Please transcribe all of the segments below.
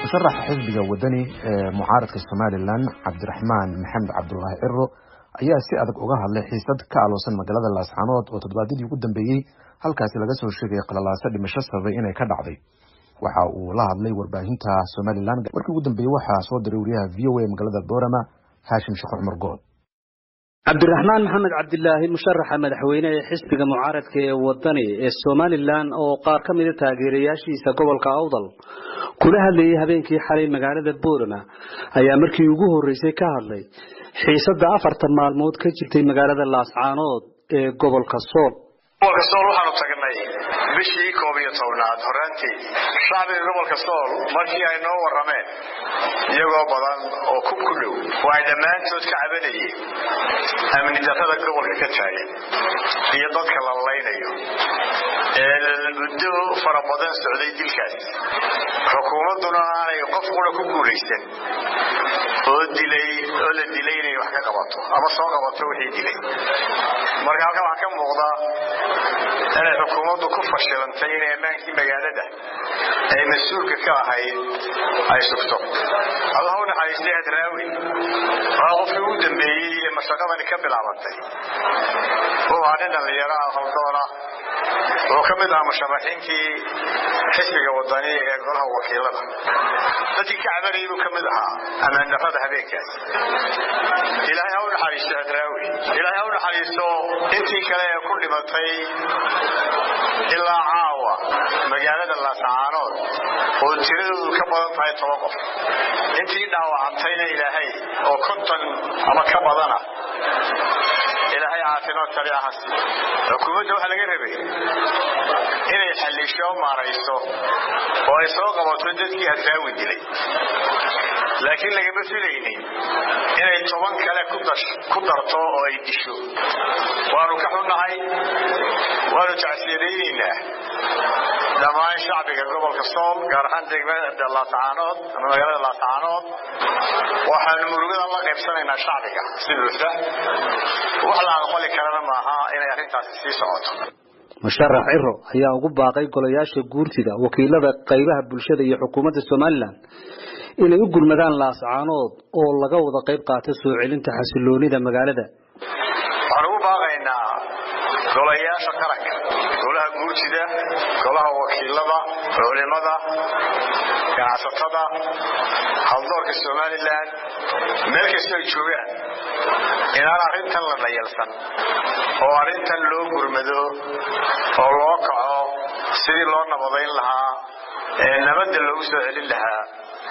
musharaxa xisbiga wadani ee mucaaradka somalilan cabdiraxmaan maxamed cabdulaahi ciro ayaa si adag uga hadlay xiisad ka aloosan magaalada laascaanood oo toddobaadyadii ugu dambeeyey halkaasi laga soo sheegay qalalaaso dhimasho sababay inay ka dhacday waxa uu la hadlay warbaahinta somalilan markii ugu dambeeyey waxaa soo diray wariyaha v o a magaalada boorama haashim sheekh cumar good cabdiraxmaan maxamed cabdilaahi musharaxa madaxweyne ee xisbiga mucaaradka ee wadani ee somalilan oo qaar ka mida taageerayaashiisa gobolka awdal kula hadlayay habeenkii xalay magaalada boorama ayaa markii ugu horreysay ka hadlay xiisadda afartan maalmood ka jirtay magaalada laascaanood ee gobolka sool gobolka sool waxaanu tagnay bishii koob iyo tobnaad horaantii shacbiga gobolka sool markii ay noo warrameen iyagoo badan oo ku ku dhow oo ay dhammaantood ka cabanayeen amni darrada gobolka ka taagan iyo dadka la laynayo ee muddo fara badan socday dilkaas xukuumadduna aanay qof qura ku guulaysan oo dilay oo la dilay inay wax ka qabato ama soo qabato wixii dilay marka halkan waxaa ka muuqda inay xukuumaddu ku fashilantay inay ammaankii magaalada ay mas-uulka ka ahayd ay sugto allah u naxariistay hadraawi waa qofkii ugu dambeeyey ee mashaqadani ka bilaabantay wuxuu ahaa nin dhallinyaro ah haldoona wuxuu ka mid ahaa musharaxiinkii xisbiga wadani ee golaha wakiilada dadkii ka cabanayay buu ka mid ahaa ammaandarrada habeenkaas ilaahay ha u naxariisto hadraawi ilaahay ha u naxariisto intii kale ee ku dhimatay ilaa caawa magaalada laascaanood oo tiradoodu ka badan tahay toban qof intii dhaawacantayna ilaahay oo konton ama ka badana ilaahay caafimaad sariica ha siiyo xukuumadda waxaa laga rabay inay xallisho maarayso oo ay soo qabato dadkii hadraawi dilay laakiin lagama filaynin inay toban kale ku darto oo ay disho waanu ka xunnahay waanu tacsiyadaynaynaa dhammaan shacbiga gobolka sool gaar ahaan degmada laascaanood ama magaalada laascaanood waxaanu murugada la qaybsanaynaa shacbiga si buuxda wax la aqbali karana maaha inay arrintaasi sii socoto musharax ciro ayaa ugu baaqay golayaasha guurtida wakiilada qaybaha bulshada iyo xukuumadda somalilan inay u gurmadaan laascaanood oo laga wada qayb qaato soo celinta xasiloonida magaalada waxaan ugu baaqaynaa golayaasha qaranka golaha guurtida golaha wakiilada culimada ganacsatada haldoorka somalilan meel kastoo ay joogaan inaan arrintan la dhayalsan oo arrintan loo gurmado oo loo kaco sidii loo nabadayn lahaa ee nabadda loogu soo celin lahaa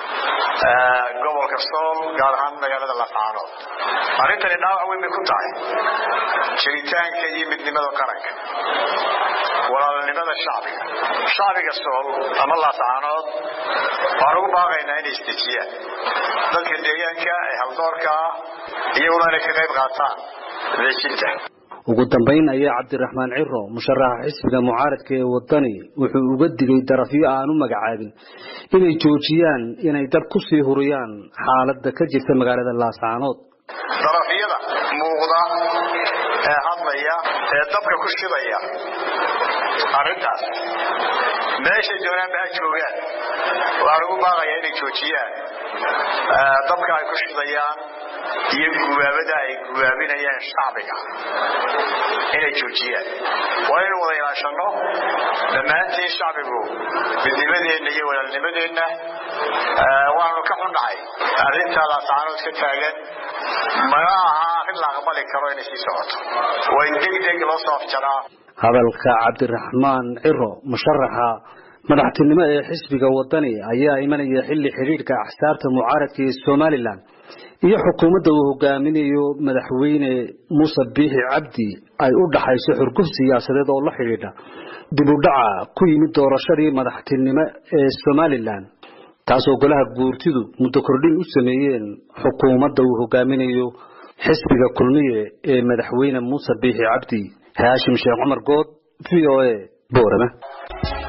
gobolka sool gaar ahaan magaalada laascaanood arrintani dhaawac weyn bay ku tahay jiritaanka iyo midnimada qaranka walaalnimada shacbiga shacbiga sool ama laascaanood waan ugu baaqaynaa inay isdejiyaan dadka deegaanka ee haldoorka ah iyaguna inay ka qayb qaataan dejinta ugu dambayn ayaa cabdiraxmaan ciro musharaxa xisbiga mucaaradka ee wadani wuxuu uga digay darafyo aan u magacaabin inay joojiyaan inay dab ku sii huriyaan xaaladda ka jirta magaalada laascaanood darafyada muuqda ee hadlaya ee dabka ku shidaya arrintaas meeshay doonaanba ha joogaan waxaan ugu baaqayaa inay joojiyaan dabka ay ku shidayaan iyo gubaabada ay gubaabinayaan shacbiga inay joojiyaan waa inaynu wada ilaashanno dhammaantiin shacbigu midnimadeenna iyo walaalnimadeenna waanu ka xunnahay arrintaa laascaanood ka taagan mana aha arrin la aqbali karo inay sii socoto waa in deg deg loo soo afjaraa hadalka cabdiraxmaan ciro musharaxa madaxtinimo ee xisbiga wadani ayaa imanaya xilli xidhiidhka axsaabta mucaaradka ee somalilan iyo xukuumadda uu hogaaminayo madaxweyne muuse biixi cabdi ay u dhaxayso xurguf siyaasadeed oo la xidhiidha dib u dhaca ku yimid doorashadii madaxtinimo ee somalilan taasoo golaha guurtidu muddo kordhin u sameeyeen xukuumadda uu hogaaminayo xisbiga kulmiye ee madaxweyne muuse biixi cabdi haashim sheekh cumar good v o a boorama